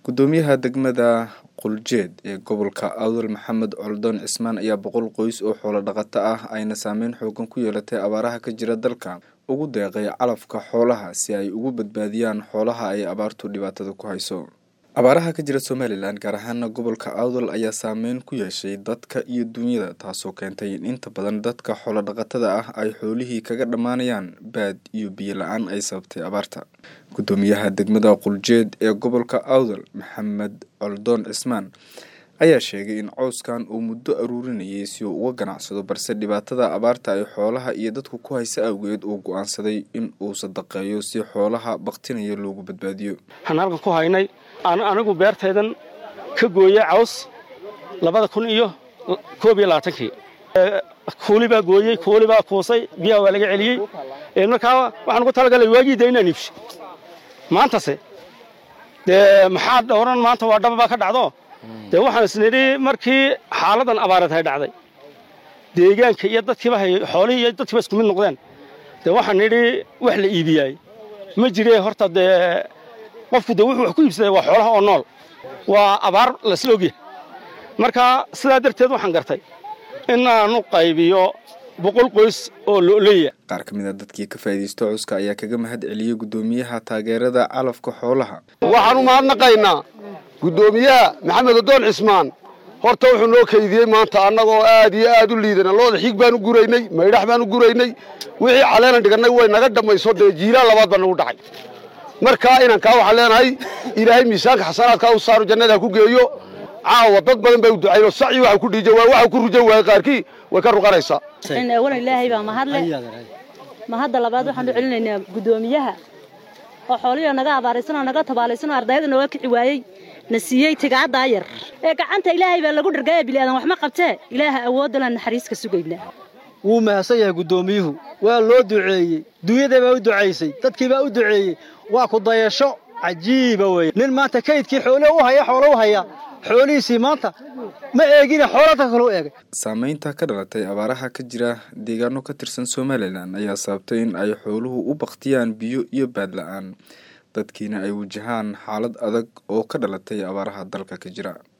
gudoomiyaha degmada quljeed ee gobolka awdal maxamed coldoon cismaan ayaa boqol qoys oo xoolo dhaqato ah ayna saameyn xoogan ku yeelatay abaaraha ka jira dalka ugu deeqay calafka xoolaha si ay ugu badbaadiyaan xoolaha ay abaartu dhibaatada ku hayso abaaraha ka jira somalilan gaar ahaana gobolka awdal ayaa saameyn ku yeeshay dadka iyo duunyada taasoo keentay in inta badan dadka xoolo dhaqatada ah ay xoolihii kaga dhammaanayaan baad iyo biyo la-aan ay sababtay abaarta gudoomiyaha degmada quljeed ee gobolka awdal maxamed coldoon cismaan ayaa sheegay in cooskan uu muddo aruurinayay si uu uga ganacsado balse dhibaatada abaarta ay xoolaha iyo dadku ku haysa awgeed uu go-aansaday in uu sadaqeeyo si xoolaha baktinaya loogu badbaadiyo waxaan halkan ku haynay anigu beertaydan ka gooyey caws labada kun iyo koob iyo labaatankii kuuli baa gooyey kuuli baa kuusay biyaha waa laga celiyey markaa waxaan ugu talagalay waagii dee inaan iibsho maantase dee maxaa dhowran maanta waa dhaba baa ka dhacdo dee waxaan isnidhi markii xaaladan abaareed hay dhacday deegaanka iyo dadkiiba hay xoolihii iyo dadkiiba isku mid noqdeen dee waxaan nidhi wax la iibiyaay ma jire horta dee qofku de wuxuu wax ku iibsaday waa xoolaha oo nool waa abaar lasla ogyahay marka sidaa darteed waxaan gartay inaanu qaybiyo boqol qoys oo lo'leya qaar ka mid a dadkii ka faa'iidaysto cuska ayaa kaga mahad celiyey guddoomiyaha taageerada calafka xoolaha waxaan u mahadnaqaynaa guddoomiyaha maxamed odoon cismaan horta wuxuu noo kaydiyey maanta annagoo aad iyo aad u liidana looda xig baan u guraynay maydhax baan u guraynay wixii caleenan dhigannay way naga dhammayso dee jiilaan labaad baa nagu dhacay markaa inankaa waxaan leenahay ilaahay miisaanka xasanaadkaa u saaro jannada ha ku geeyo caawa dad badan bay u ducayn oo saci waxa ku dhiija waa waxa ku rujan waaya qaarkii way ka ruqanaysaa awalan ilaahay baa mahadle mahadda labaad waxaan u celinaynaa guddoomiyaha oo xoolihii naga abaaraysan oo naga tabaalaysan oo ardayda nooga kici waayey na siiyey tigaaddaa yar ee gacanta ilaahay baa lagu dhargaya biliaadan waxma qabtee ilaaha awooddalaan naxariiska sugaynaa wuu mahadsan yahay guddoomiyuhu waa loo duceeyey duunyada baa u ducaysay dadkii baa u duceeyey waa ku dayasho cajiiba weye nin maanta kaydkii xoole u haya xoolo u haya xoolihiisii maanta ma eegine xoolata kale u eegay saameynta ka dhalatay abaaraha ka jira deegaano ka tirsan somalilan ayaa sababtay in ay xooluhu u baktiyaan biyo iyo baad la-aan dadkiina ay wajahaan xaalad adag oo ka dhalatay abaaraha dalka ka jira